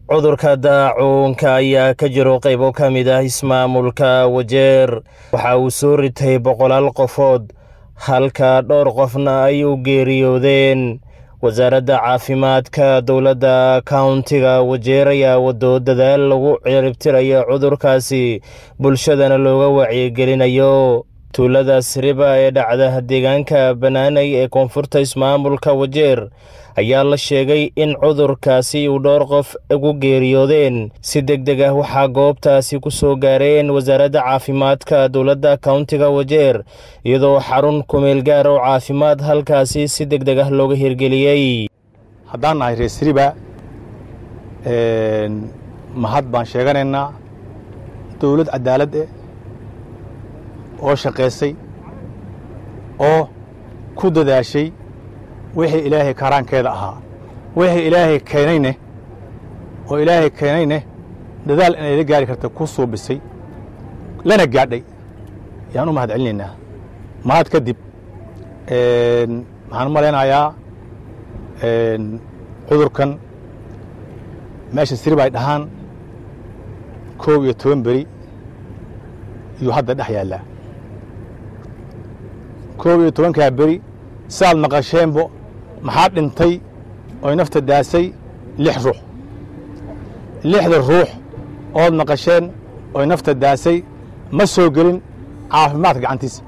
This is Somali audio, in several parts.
cudurka daacuunka ayaa ka jiro qaybo ka mid ah ismaamulka wajeer waxa uu soo ritay boqolaal qofood halka dhowr qofna ay u geeriyoodeen wasaaradda caafimaadka dowladda kauntiga wajeer ayaa wado dadaal lagu ciribtirayo cudurkaasi bulshadana looga wacyigelinayo tuulada siriba ee dhacda deegaanka banaanay ee koonfurta ismaamulka wajeer ayaa la sheegay in cudurkaasi uu dhowr qof ugu geeriyoodeen si deg deg ah waxaa goobtaasi ku soo gaareen wasaaradda caafimaadka dowladda kauntiga wajeer iyadoo xarun kumeel gaar oo caafimaad halkaasi si deg deg ah looga hirgeliyey haddaan nahay reer siriba mahad baan sheeganaynaa dowlad cadaalad eh oo shaqaysay oo ku dadaashay wixii ilaahay karaankeeda ahaa wixii ilaahay keenayne oo ilaahay keenayne dadaal inay la gaari karta ku suubisay lana gaadhay yaan u mahad celinaynaa mahad kadib waxaan u malaynayaa cudurkan meesha sirib ay dhahaan koob iyo toban beri iyuu hadda dhex yaallaa koob iyo tobankaa beri saaad maqasheenbo maxaa dhintay oy nafta daasay lix ruux lixda ruux ood maqasheen oy nafta daasay ma soo gelin caafimaadka gacantiisa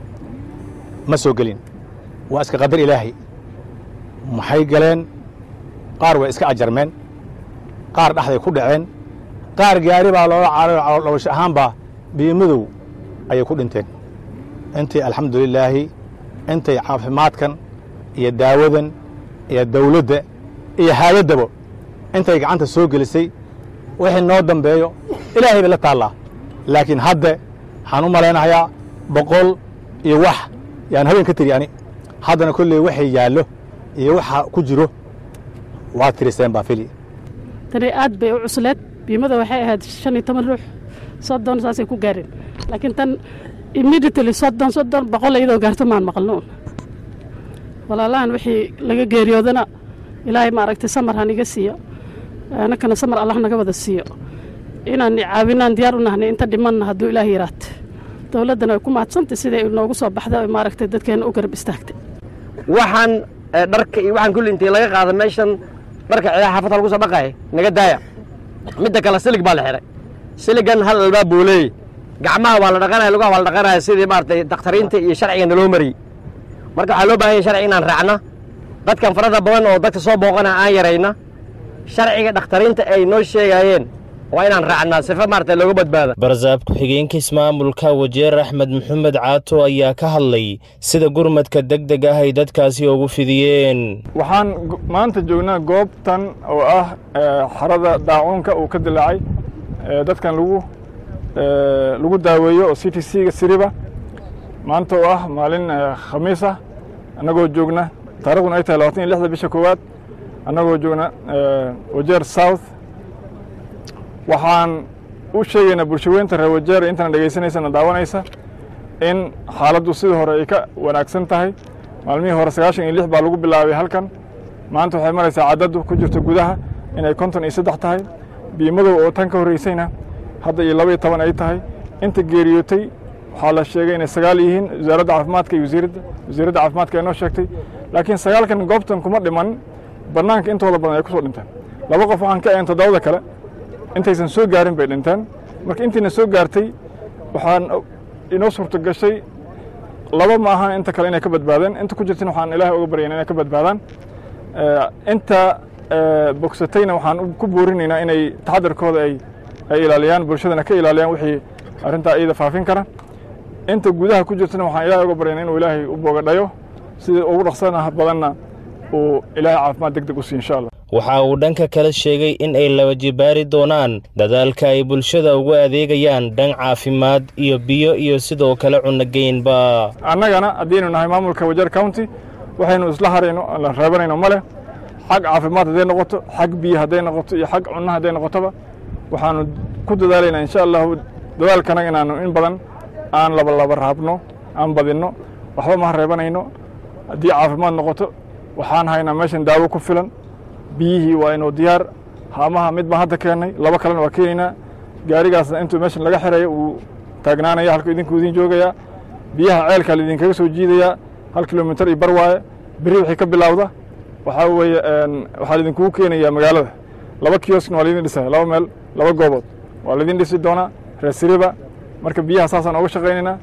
ma soo gelin waa iska qadar ilaahay maxay galeen qaar way iska ajarmeen qaar dhexday ku dhaceen qaar gaari baa loola carayo dhowasho ahaanbaa biimadow ayay ku dhinteen intay alxamdulilaahi intay caafimaadkan iyo daawadan iyo dawladda iyo haayaddaba intay gacanta soo gelisay wixii noo dambeeyo ilaahay bay la taallaa laakiin hadde waxaan u malaynayaa boqol iyo wax yaan habeen ka tiri ani haddana kolley waxay yaallo iyo waxa ku jiro waa tiriseen baa fili tani aad bay u cusleed biimada waxay ahayd shan iyo toban ruux soddon saasay ku gaareen laakiin tan immediately soddon soddon boqol iyadoo gaarto maan maqalno walaalahan wixii laga geeriyoodana ilaahay maaragtay samar han iga siiyo annakana samar allah naga wada siiyo inaan caawinaan diyaar u nahnay inta dhimanna hadduu ilaah yaraate dowladdana way ku mahadsantay siday noogu soo baxday oo maaragtay dadkeenna u garab istaagtay waxaan dharka iyo waxaan kulli intii laga qaada meeshan dharka ciidaha xaafadda lagu soo dhaqaaya naga daaya midda kale silig baa la xidhay siligan hal albaab buu leeyey gacmaha waa la dhaqanaya lugaha waa la dhaqanaya sidii maaragtay dakhtariinta iyo sharciga naloo mariyey marka waxaa loo bahan yahay sharciga inaan raacna dadkan farada badan oo dadka soo booqana aan yarayna sharciga dakhtariinta ay noo sheegaayeen waa inaan raacnaa sifa maaragtay looga badbaada barsaab ku-xigeenka ismaamulka wajeer axmed maxamed caato ayaa ka hadlay sida gurmadka deg deg ah ay dadkaasi ugu fidiyeen waxaan maanta joognaa goobtan oo ah xarada daacuunka uu ka dilaacay dadkan lagu lagu daaweeyo oo c t c-ga siriba maanta oo ah maalin khamiis ah annagoo joogna taariikhduna ay tahay labatan iyo lixda bisha koowaad annagoo joogna wajeer south waxaan u sheegaynaa bulshaweynta reer wajeer intana dhegaysanaysana daawanaysa in xaaladdu sidii hore ay ka wanaagsan tahay maalmihii hore sagaashan iyo lix baa lagu bilaabay halkan maanta waxay maraysaa caddaddu ku jirto gudaha inay konton iyo saddex tahay biimadow oo tan ka horreysayna hadda iyo laba iyo toban ay tahay inta geeriyootay waxaa la sheegay inay sagaal yihiin wasaaradda caafimaadka iyo wasiiradda wasiiradda caafimaadka ay noo sheegtay laakiin sagaalkan goobtan kuma dhiman bannaanka intooda badan ay ku soo dhinteen laba qof waxaan ka ahayn toddobada kale intaysan soo gaarin bay dhinteen marka intiina soo gaartay waxaan inoo suurto gashay laba ma ahan inta kale inay ka badbaadeen inta ku jirtana waxaan ilaahay uga baryayn inay ka badbaadaan inta bogsatayna waxaan ku boorinaynaa inay taxadarkooda ay ay ilaaliyaan bulshadana ka ilaaliyaan wixii arrintaa iyada faafin kara inta gudaha ku jirtana waxaan ilaahay uga baryayna inuu ilaahay u boogadhayo sidii ugu dhaqsana badanna uu ilaahay caafimaad deg deg u siiyo insha allah waxa uu dhanka kale sheegay in ay laba jibaari doonaan dadaalka ay bulshada ugu adeegayaan dhan caafimaad iyo biyo iyo sidoo kale cunnogeynba annagana haddaynu nahay maamulka wajeer county waxaynu isla harayno la reebanayno ma leh xag caafimaad hadday noqoto xag biyo hadday noqoto iyo xag cunno hadday noqotoba waxaanu ku dadaalaynaa insha allahu dadaalkanaga inaanu in badan aan labalaba raabno aan badinno waxba maha reebanayno haddii caafimaad noqoto waxaan haynaa meeshan daawo ku filan biyihii waa inuu diyaar haamaha mid baan hadda keennay laba kalena waa keenaynaa gaarigaasna intuu meeshan laga xiraya uu taagnaanaya halkuu idinku idin joogayaa biyaha ceelkaa laidinkaga soo jiidayaa hal kilomitar iyo bar waaye beri wixii ka bilowda waxaa weeye waxaa laidinkugu keenayaa magaalada laba kioskna waa laidin dhisaya laba meel laba goobood waa laidin dhisi doonaa reesiriba marka biyaha saasaan oga shaqaynaynaa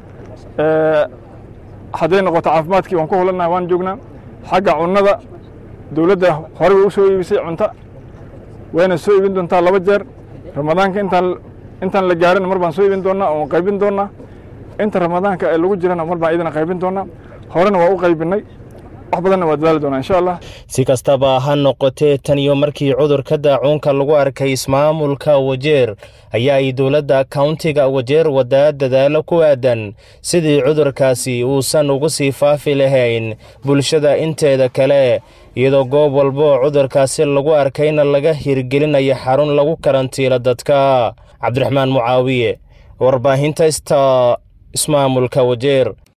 hadday noqoto caafimaadkii waan ku hulannaha waan joognaa xagga cunnada dowladda horey way u soo iibisay cunto wayna soo iibin doontaa laba jeer ramadaanka intaan intaan la gaarin mar baan soo iibin doonnaa oon qaybin doonnaa inta ramadaanka ee lagu jirana mar baan idina qaybin doonnaa horena waa u qaybinnay wax badanna waa dadaali doonaa insha allah si kastaba ha noqotee tan iyo markii cudurka daacuunka lagu arkay ismaamulka wajeer ayaa ay dowladda kauntiga wajeer wadaa dadaalo ku aadan sidii cudurkaasi uusan ugu sii faafi lahayn bulshada inteeda kale iyadoo goob walboo cudurkaasi lagu arkayna laga hirgelinayo xarun lagu karantiilo dadka cabdiraxmaan mucaawiye warbaahinta sta ismaamulka wajeer